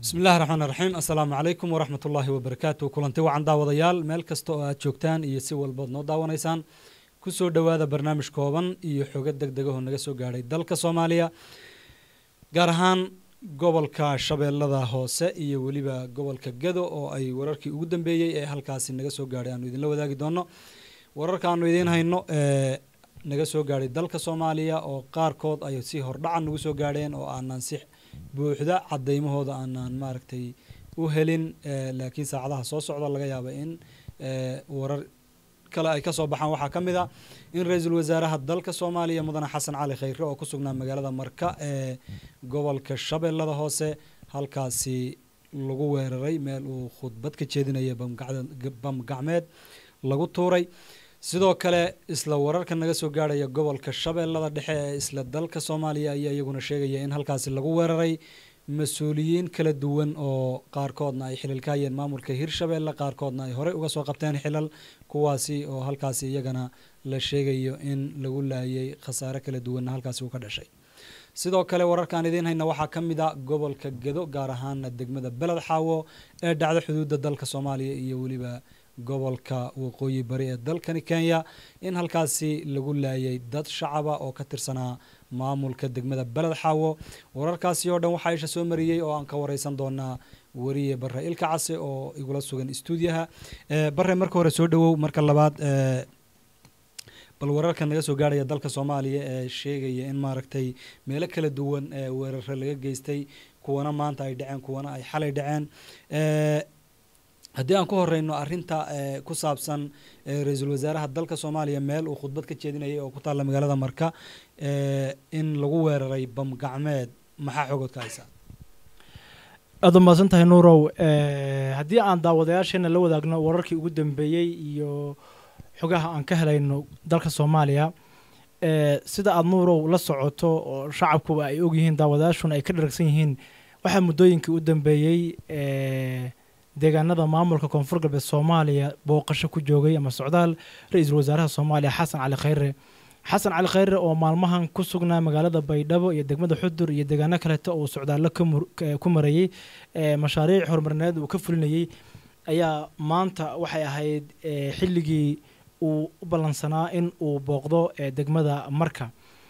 bismi illahi raxmaan raxiim assalaamu calaykum waraxmat ullaahi wabarakaatu kulanti wacan daawadayaal meel kasta oo aad joogtaan iyo si walbood noo daawanaysaan kusoo dhowaada barnaamij kooban iyo xogo deg degaho naga soo gaadhay dalka soomaaliya gaar ahaan gobolka shabeellada hoose iyo weliba gobolka gado oo ay wararkii ugu dambeeyey ee halkaasi naga soo gaadhay aanu idinla wadaagi doono wararka aanu idiin hayno ee naga soo gaadhay dalka soomaaliya oo qaarkood ay si hordhacan nagu soo gaadheen oo aanan si buuxda cadaymahooda aanan maaragtay u helin laakiin saacadaha soo socda laga yaaba in warar kale ay kasoo baxaan waxaa ka mid a in ra-iisul wasaaraha dalka soomaaliya mudane xasan cali khayre oo ku sugnaa magaalada marka ee gobolka shabeellada hoose halkaasi lagu weeraray meel uu khudbad ka jeedinaya bam gacmeed lagu tuuray sidoo kale isla wararka naga soo gaadhaya gobolka shabeellada dhexe ee isla dalka soomaaliya ayaa iyaguna sheegaya in halkaasi lagu weeraray mas-uuliyiin kala duwan oo qaarkoodna ay xilal ka hayeen maamulka hirshabeelle qaarkoodna ay horey uga soo qabteen xilal kuwaasi oo halkaasi iyagana la sheegayo in lagu laayay khasaare kala duwanna halkaasi uu ka dhashay sidoo kale wararkaan idiin hayna waxaa ka mid a gobolka gado gaar ahaana degmada beled xaawo ee dhacda xuduudda dalka soomaaliya iyo weliba gobolka waqooyi bari ee dalkani kenya in halkaasi lagu laayay dad shacaba oo ka tirsanaa maamulka degmada beled xaawo wararkaasi oo dhan waxaa isha soo mariyey oo aan ka wareysan doonaa wariye bare ilka case oo igula sugan stuudiyaha bare marka hore soo dhawow marka labaad bal wararka naga soo gaarhaya dalka soomaaliya ee sheegaya in maaragtay meelo kala duwan ee weerare laga geystay kuwana maanta ay dhaceen kuwana ay xalay dhaceen haddii aan ku horeyno arinta ku saabsan ra-iisul wasaaraha dalka soomaaliya meel uu khudbad ka jeedinayay oo ku taalla magaalada marka in lagu weeraray bam gacmeed maxaa xogood ka haysaa aada umahadsan tahay nuurow haddii aan daawadayaasheena la wadaagno wararkii ugu dambeeyey iyo xogaha aan ka helayno dalka soomaaliya sida aada nuurow la socoto oo shacabkuba ay ogyihiin daawadayaashuna ay ka dharagsan yihiin waxaa muddooyinkii u dambeeyey deegaanada maamulka koonfur galbeed soomaaliya booqasho ku joogay ama socdaal ra-iisul wasaaraha soomaaliya xasan cali khayre xasan cali khayre oo maalmahan ku sugnaa magaalada baydhabo iyo degmada xudur iyo deegaano kaleeto uu socdaallo ku marayey mashaariic horumarineed uu ka fulinayey ayaa maanta waxay ahayd xilligii uu u ballansanaa in uu booqdo degmada marka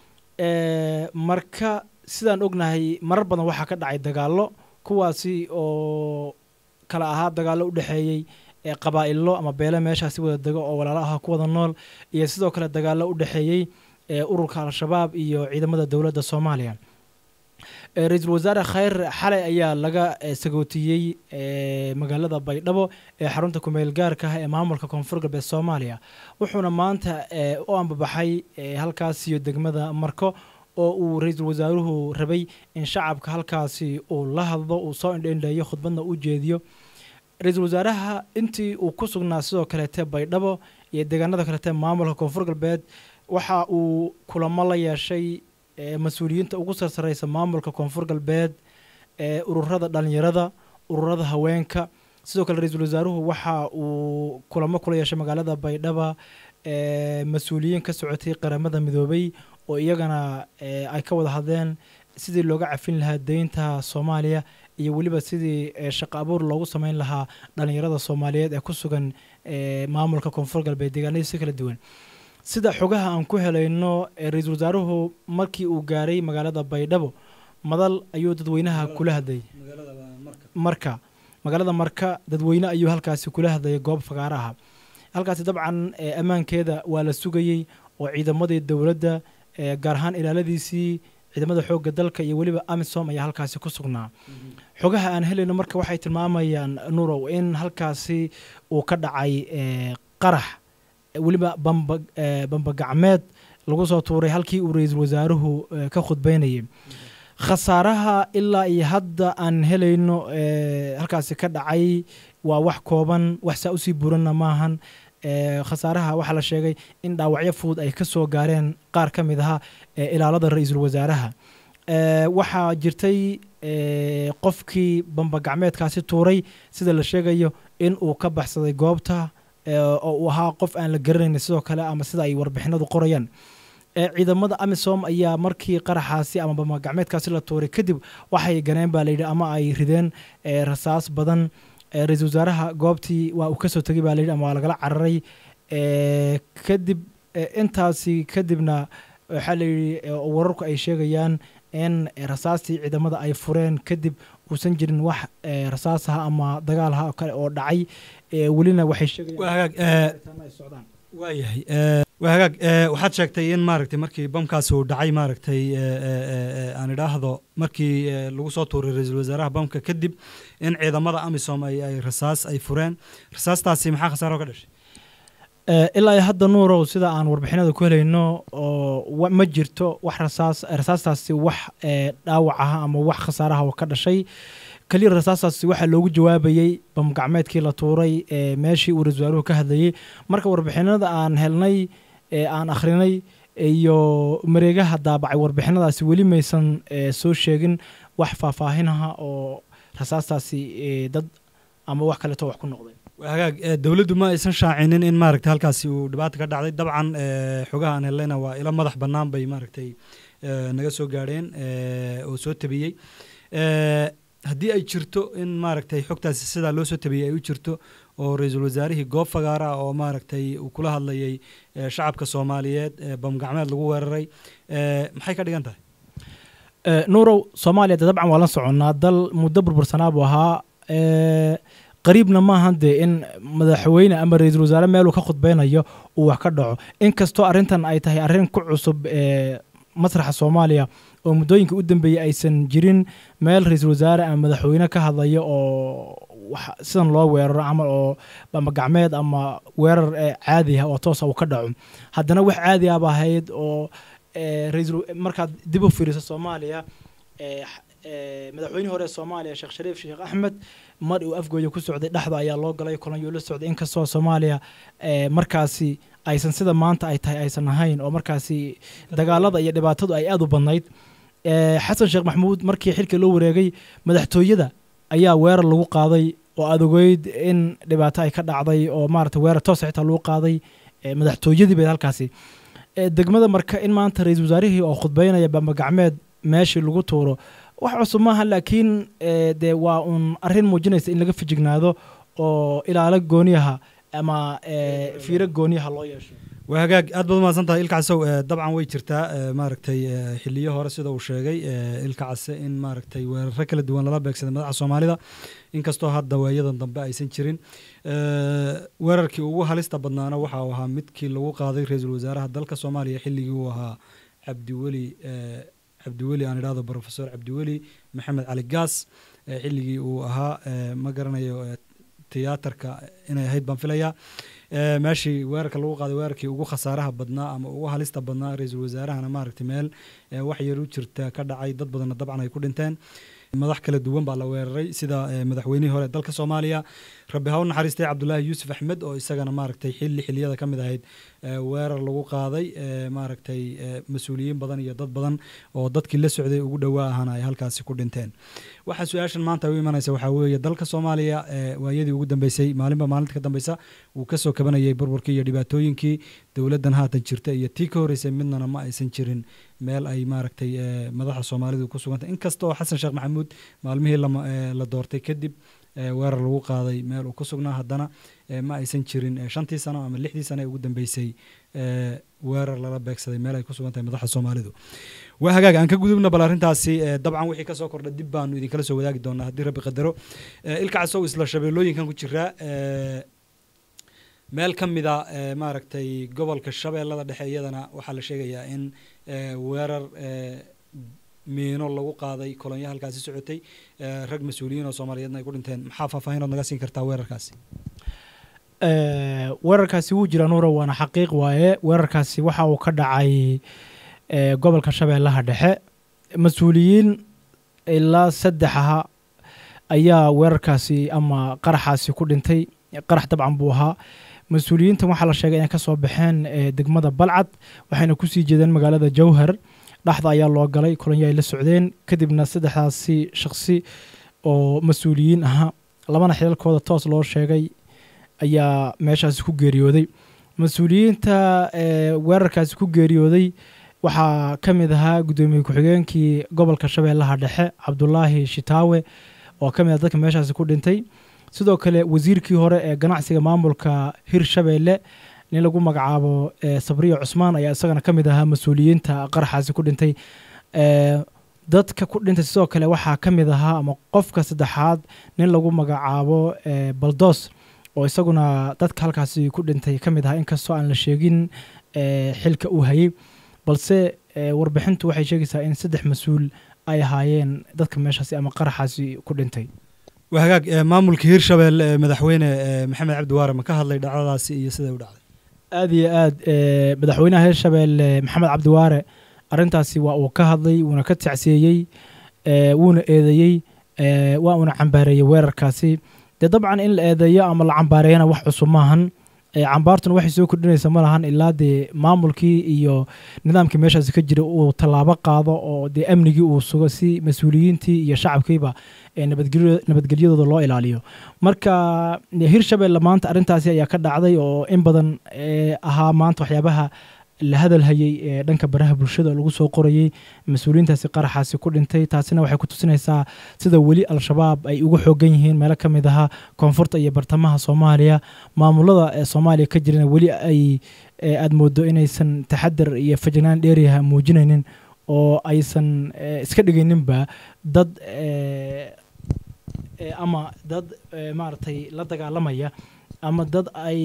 marka sidaan ognahay marar badan waxaa ka dhacay dagaallo kuwaasi oo kala ahaa dagaallo u dhexeeyey qabaa'ilo ama beele meeshaasi wada dego oo walaalo aha ku wada nool iyo sidoo kale dagaallo u dhexeeyey ururka al-shabaab iyo ciidamada dowladda soomaaliya ra-iisul wasaare khayr xalay ayaa laga sagootiyey magaalada baydhabo ee xarunta kumeel gaarka ah ee maamulka koonfur galbeed soomaaliya wuxuuna maanta u ambabaxay halkaasiyo degmada marko oo uu ra-iisul wasaaruhu rabay in shacabka halkaasi uu la hadlo uu soo indhendheeyo khudbadna u jeediyo ra-iisul wasaaraha intii uu ku sugnaa sidoo kaleete baydhabo iyo deegaanada kaleete maamulka koonfur galbeed waxa uu kulamo la yeeshay mas-uuliyiinta ugu sarsareysa maamulka koonfur galbeed ururada dhalinyarada ururada haweenka sidoo kale ra-iisul wasaaruhu waxa uu kulamo kula yeeshay magaalada baydhaba mas-uuliyiin ka socotay qaramada midoobay oo iyagana ay ka wada hadleen sidii looga cafin lahaa deynta soomaaliya iyo weliba sidii shaqo abuur loogu sameyn lahaa dhalinyarada soomaaliyeed ee ku sugan maamulka koonfur galbeed deegaanadiisi kala duwan sida xogaha aan ku helayno ra-iisul wasaaruhu markii uu gaaray magaalada baydhabo madal ayuu dadweynaha kula hadlayay marka magaalada marka dadweyne ayuu halkaasi kula hadlayay goob fagaaro aha halkaasi dabcan ammaankeeda waa la sugayey oo ciidamadii dowladda gaar ahaan ilaaladiisii ciidamada xoogga dalka iyo weliba amisom ayaa halkaasi ku sugnaa xogaha aan helayno marka waxay tilmaamayaan nurow in halkaasi uu ka dhacay qarax weliba bamba bambagacmeed lagu soo tuuray halkii uu ra-iisul wasaaruhu ka khudbeynayay khasaaraha ilaa iyo hadda aan helayno halkaasi ka dhacay waa wax kooban wax saa usii buranna maahan khasaaraha waxaa la sheegay in dhaawacyo fudud ay ka soo gaareen qaar ka mid aha ilaalada ra-iisul wasaaraha waxaa jirtay qofkii bambagacmeedkaasi tuuray sida la sheegayo in uu ka baxsaday goobta oo uu ahaa qof aan la garanayn sidoo kale ama sida ay warbixinadu qorayaan ciidamada amisom ayaa markii qaraxaasi ama bamagacmeedkaasi la tuuray kadib waxay ganeen baa layidhi ama ay rideen rasaas badan ra-iisul wasaaraha goobtii waa uu kasoo tegay baa layidhi ama waa lagala cararay kadib intaasi kadibna waxaa layidhi wararku ay sheegayaan in rasaastii ciidamada ay fureen kadib uusan jirin wax rasaasaha ama dagaalha kale oo dhacay welina waxay sheegayaan waayahay waa hagaag waxaad sheegtay in maaragtay markii bamkaasi uu dhacay maaragtay aan idhaahdo markii lagu soo tuuray ra-iisul wasaaraha bamka kadib in ciidamada amisom ay ay rasaas ay fureen rasaastaasi maxaa khasaaro ka dhashay ilaa iyo hadda nuurow sida aan warbixinada ku helayno oo ma jirto wax rasaas rasaastaasi wax dhaawac ah ama wax khasaaraha oo ka dhashay keliya rasaastaasi waxaa loogu jawaabayey bamgacmeedkii la tuuray meeshii uu ra-isul wasaaruhu ka hadlayey marka warbixinada aan helnay aan akhrinay iyo mareegaha daabacay warbixinadaasi weli maysan soo sheegin wax faahfaahinaha oo rasaastaasi dad ama wax kaleeto wax ku noqday hagaag dowladdu ma aysan shaacinin in maaragtay halkaasi uu dhibaata ka dhacday dabcan xogaha aan hellayna waa ilo madax bannaan bay maaragtay naga soo gaadheen oo soo tabiyey haddii ay jirto in maaragtay xogtaasi sidaa loo soo tabiyey ay u jirto oo ra-iisul wasaarihii goob fagaara oo maaragtay uu kula hadlayay shacabka soomaaliyeed bamgacmeed lagu weeraray maxay ka dhigan tahay nuurow soomaaliya de dabcan waa la soconnaa dal muddo burbursanaa buu ahaa qariibna maahan dee in madaxweyne ama ra-iisul wasaare meeluu ka khudbeynayo uu wax ka dhaco inkastoo arrintan ay tahay arrin ku cusub masraxa soomaaliya oo muddooyinka u dambeeyey aysan jirin meel ra-iisul wasaare ama madaxweyne ka hadlaya oo sidan loo weeraro camal oo ama gacmeed ama weerar caadi ah oo toosa uu ka dhaco haddana wax caadi ahba ahayd oo raisal markaad dib u fiiriso soomaaliya madaxweynihii hore ee soomaaliya sheekh shariif sheekh axmed mar uu afgooya ku socday dhexda ayaa loo galay kolonyuu la socday inkastoo soomaaliya markaasi aysan sida maanta ay tahay aysan ahayn oo markaasi dagaalada iyo dhibaatadu ay aada u badnayd xasan sheekh maxamuud markii xilka loo wareegay madaxtooyada ayaa weerar lagu qaaday oo aada ogeyd in dhibaato ay ka dhacday oo maarata weerar toosa xitaa lagu qaaday madaxtooyadii bay halkaasi degmada marka in maanta ra-iisul wasaarihii oo khudbeynaya bambagacmeed meeshii lagu tuuro wax cusub maaha laakiin dee waa uun arrin muujinaysa in laga fijignaado oo ilaalo gooniyaha ama fiiro gooniyaha loo yeesho waa hagaag aad baad umahadsan tahay ilka casow dabcan way jirtaa maaragtay xiliyo hore sida uu sheegay ilka case in maaragtay weeraro kala duwan lala beegsaday madaxa soomaalida inkastoo hadda waayadan dambe aysan jirin weerarkii ugu halista badnaana waxa uu ahaa midkii lagu qaaday ra-iisul wasaaraha dalka soomaaliya xilligii uu ahaa cabdiweli cabdiweli aan idhahdo profesor cabdiweli maxamed cali gaas xilligii uu ahaa ma garanayo tiyaatarka inay ahayd baan filayaa meeshii weerarka lagu qaaday weerarkii ugu khasaaraha badnaa ama ugu halista badnaa ra-iisul wasaarahana maaragtay meel wax yar u jirta ka dhacay dad badanna dabcan ay ku dhinteen madax kala duwan baa la weeraray sida madaxweynihii hore dalka soomaaliya rabbi ha u naxariistay cabdulaahi yuusuf axmed oo isagana maaragtay xilli xilliyada ka mid ahayd weerar lagu qaaday maaragtay mas-uuliyiin badan iyo dad badan oo dadkii la socday ugu dhowaa ahana ay halkaasi ku dhinteen waxaa su-aashan maanta u imanaysa waxaa weeye dalka soomaaliya waayadii ugu dambeysay maalinba maalinta ka dambeysa wuu kasoo kabanayay burburkii iyo dhibaatooyinkii dowladdan haatan jirta iyo tii ka horreysay midnana ma aysan jirin meel ay maaragtay madaxa soomaalidu ku sugantay inkastoo xasan sheekh maxamuud maalmihii la doortay kadib weerar lagu qaaday meel uu ku sugnaa haddana ma aysan jirin shantii sano ama lixdii sano ee ugu dambeysay weerar lala beegsaday meel ay ku sugan tahay madaxa soomaalidu waa hagaag aan ka gudubna bal arrintaasi dabcan wixii kasoo kordha dib baanu idinkala soo wadaagi doonaa haddii rabbi qadaro ilka casow isla shabeellooyinkan ku jiraa meel ka mida maaragtay gobolka shabeellada dhexe iyadana waxaa la sheegayaa in weerar miino lagu qaaday kolonyo halkaasi socotay rag mas-uuliyiin oo soomaaliyeedna ay ku dhinteen maxaa faahfaahinood naga siin kartaa weerarkaasi weerarkaasi wuu jiraa nuura waana xaqiiq waaye weerarkaasi waxa uu ka dhacay gobolka shabeellaha dhexe mas-uuliyiin ilaa saddex aha ayaa weerarkaasi ama qaraxaasi ku dhintay qarax dabcan buu ahaa mas-uuliyiintan waxaa la sheegay inay ka soo baxeen degmada balcad waxayna kusii jeedeen magaalada jowhar dhaxda ayaa loo galay kolonyo ay la socdeen kadibna saddexdaasi shaqsi oo mas-uuliyiin ahaa labana xilalkooda toos loo sheegay ayaa meeshaasi ku geeriyooday mas-uuliyiinta weerarkaasi ku geeriyooday waxaa ka mid ahaa guddoomiye ku-xigeenkii gobolka shabeellaha dhexe cabdulaahi shitaawe oo ka mid ah dadka meeshaasi ku dhintay sidoo kale wasiirkii hore ee ganacsiga maamulka hirshabeelle nin lagu magacaabo sabriya cusmaan ayaa isagana ka mid ahaa mas-uuliyiinta qaraxaasi ku dhintay dadka ku dhintay sidoo kale waxaa ka mid ahaa ama qofka saddexaad nin lagu magacaabo baldos oo isaguna dadka halkaasi ku dhintay ka mid ahaa inkastoo aan la sheegin xilka uu hayay balse warbixintu waxay sheegaysaa in saddex mas-uul ay ahaayeen dadka meeshaasi ama qaraxaasi ku dhintay waa hagaag maamulka hirshabelle madaxweyne maxamed cabdi waare ma ka hadlay dhacdadaasi iyo siday u dhacday aada iyo aad madaxweynaha hirshabelle maxamed cabdiwaare arrintaasi waa uu ka hadlay wuuna ka tacsiyeeyey wuuna eedeeyey waa uuna cambaareeyey weerarkaasi dee dabcan in la eedeeyo ama la cambaareeyana wax cusub maahan cambaartuna waxay soo kordhinaysa ma lahan ilaa dee maamulkii iyo nidaamkii meeshaasi ka jira uu tallaabo qaado oo dee amnigii uu sugo si mas-uuliyiintii iyo shacabkiiba nabadgelyadooda loo ilaaliyo marka hirshabelle maanta arrintaasi ayaa ka dhacday oo in badan ahaa maanta waxyaabaha la hadalhayey ee dhanka baraha bulshada lagu soo qorayey mas-uuliyiintaasi qaraxaasi ku dhintay taasina waxay ku tusinaysaa sida weli al-shabaab ay uga xoogan yihiin meelo ka mid ahaa koonfurta iyo bartamaha soomaaliya maamulada ee soomaaliya ka jirana weli ay aada moodo inaysan taxadar iyo fajnaan dheeriyaha muujinaynin oo aysan iska dhigayninba dad ama dad maaragtay la dagaalamaya ama dad ay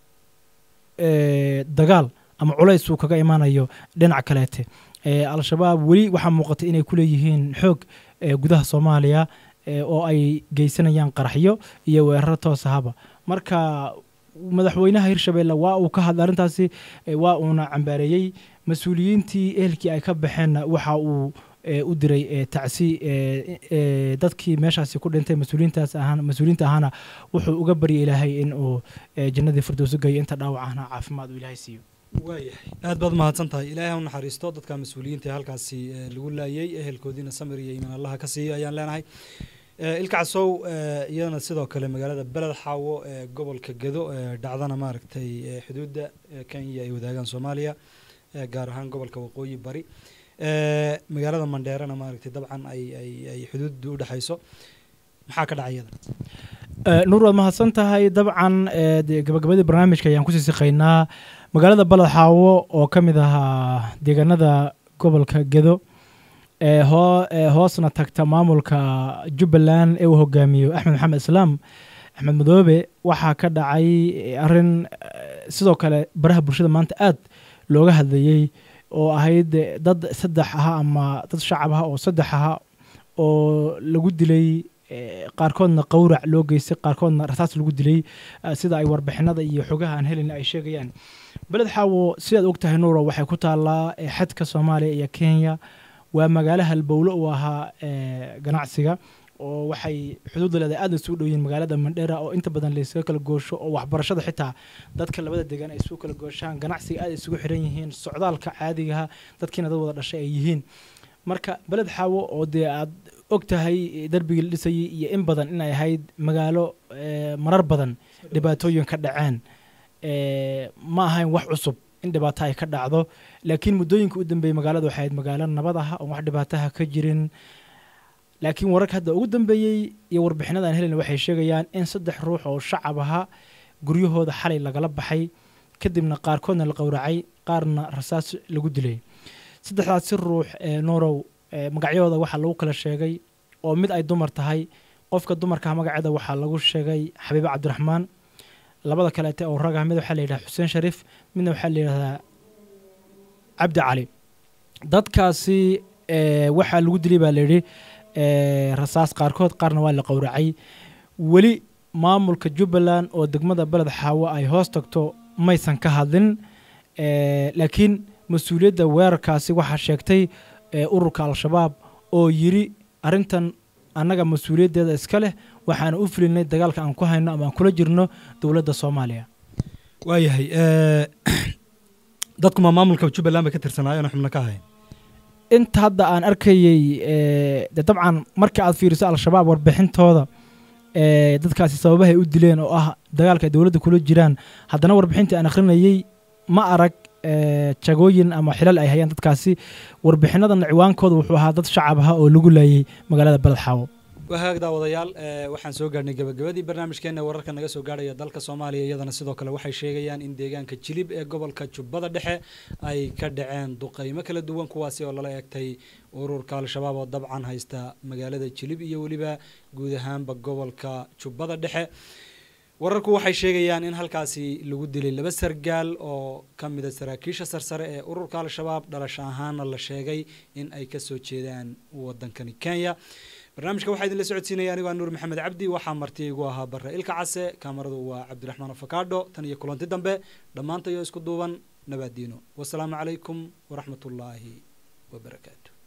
dagaal ama culays uu kaga imaanayo dhinac kaleete al-shabaab weli waxaa muuqata inay ku leeyihiin xoog gudaha soomaaliya oo ay geysanayaan qaraxyo iyo weeraro toos ahaba marka madaxweynaha hirshabelle waa uu ka hadlay arrintaasi waa uuna cambaareeyey mas-uuliyiintii ehelkii ay ka baxeenna waxa uu u diray tacsi dadkii meeshaasi ku dhintay mas-uuliyiintaas ahaan mas-uuliyiinta ahaana wuxuu uga baryay ilaahay in uu jannadii firdowso geeyo inta dhaawac ahna caafimaad uu ilaahay siiyo waayahay aad baad mahadsan tahay ilaahay ha u naxariisto dadka mas-uuliyiinta halkaasi lagu laayay ehelkoodiina samir iyo iimaan allaha ka siiyo ayaan leenahay ilka casow iyadana sidoo kale magaalada beled xaawo ee gobolka gedo dhacdana maaragtay xuduudda kenya ay wadaagaan soomaaliya gaar ahaan gobolka waqooyi bari magaalada mandheerana maaragtay dabcan ay ay ay xuduuddu u dhexayso maxaa ka dhacay iyada nuur waad mahadsan tahay dabcan gabagabadii barnaamijka ayaan kusii siqaynaa magaalada baled xaawo oo ka mid ahaa deegaanada gobolka gedo ee hoo hoosna tagta maamulka jubbaland ee uu hogaamiyo axmed maxamed islaam axmed madoobe waxaa ka dhacay arrin sidoo kale baraha bulshada maanta aad looga hadlayey oo ahayd dad saddex aha ama dad shacab aha oo saddex aha oo lagu dilay qaarkoodna qawrac loo geystay qaarkoodna rasaas lagu dilay sida ay warbixinada iyo xogaha aan helin ay sheegayaan beled xaawo sidaad og tahay nuuro waxay ku taallaa xadka soomaaliya iyo kenya waa magaalo halbowlo uu ahaa ganacsiga oo waxay xuduudda leedahay aadna isugu dhow yihiin magaalada mandheera oo inta badan laysaga kala goosho oo waxbarashada xitaa dadka labada degaan ay isugu kala gooshaan ganacsiga aad isugu xiran yihiin socdaalka caadigaha dadkiina dad wada dhashay ay yihiin marka beled xaawo oo dee aad og tahay darbigii la dhisayay iyo in badan inay ahayd magaalo marar badan dhibaatooyin ka dhaceen ma ahayn wax cusub in dhibaato ay ka dhacdo laakiin muddooyinka u dambeeyey magaalada waxay ahayd magaalo nabad ah oon wax dhibaataha ka jirin laakiin wararka hadda ugu dambeeyey iyo warbixinada aan helina waxay sheegayaan in saddex ruux oo shacab ahaa guryahooda xalay lagala baxay kadibna qaarkoodna la qowracay qaarna rasaas lagu dilay saddexdaasi ruux ee noorow magacyadooda waxaa lagu kala sheegay oo mid ay dumar tahay qofka dumarkaah magaceeda waxaa lagu sheegay xabiibe cabdiraxmaan labada kaleete oo ragah mid waxaa la yidhaha xuseen shariif midna waxaa la yidhahdaa cabdi cali dadkaasi waxaa lagu dilay baa layidhi rasaas qaarkood qaarna waa la qowracay weli maamulka jubbaland oo degmada beled xaawo ay hoos tagto maysan ka hadlin laakiin mas-uuliyadda weerarkaasi waxaa sheegtay ururka al-shabaab oo yiri arrintan annaga mas-uuliyaddeeda iska leh waxaana u filinay dagaalka aan ku hayno ama aan kula jirno dowladda soomaaliya waayahay dadku ma maamulka jubbaland bay ka tirsanaayeen xubno ka ahayn inta hadda aan arkayey de dabcan marka aad fiiriso al-shabaab warbixintooda dadkaasi sababahay u dileen oo ah dagaalka ay dowladda kula jiraan haddana warbixintii aan akhrinayey ma arag jagooyin ama xilal ay hayaan dadkaasi warbixinadan ciwaankooda wuxuu ahaa dad shacab ah oo lagu laayay magaalada beled xaawo wahaag daawadayaal waxaan soo gaarhnay gabagabadii barnaamijkeena wararka naga soo gaarhaya dalka soomaaliya iyadana sidoo kale waxay sheegayaan in deegaanka jilib ee gobolka jubbada dhexe ay ka dhaceen duqeymo kala duwan kuwaasi oo lala eegtay ururka al-shabaab oo dabcan haysta magaalada jilib iyo weliba guud ahaanba gobolka jubbada dhexe wararku waxay sheegayaan in halkaasi lagu dilay laba sargaal oo ka mida saraakiisha sarsare ee ururka al-shabaab dhalasho ahaana la sheegay in ay kasoo jeedaan wadankani kenya barnaamijka waxaa idinla socodsiinaya anigoo nuur maxamed cabdi waxaa marti igu ahaa bare ilka case kaamaradu waa cabdiraxmaan afakaadho tan iyo kulanti dambe dhammaantayoo isku duuban nabaadiino wasalaamu calaykum waraxmatullaahi wabarakaatu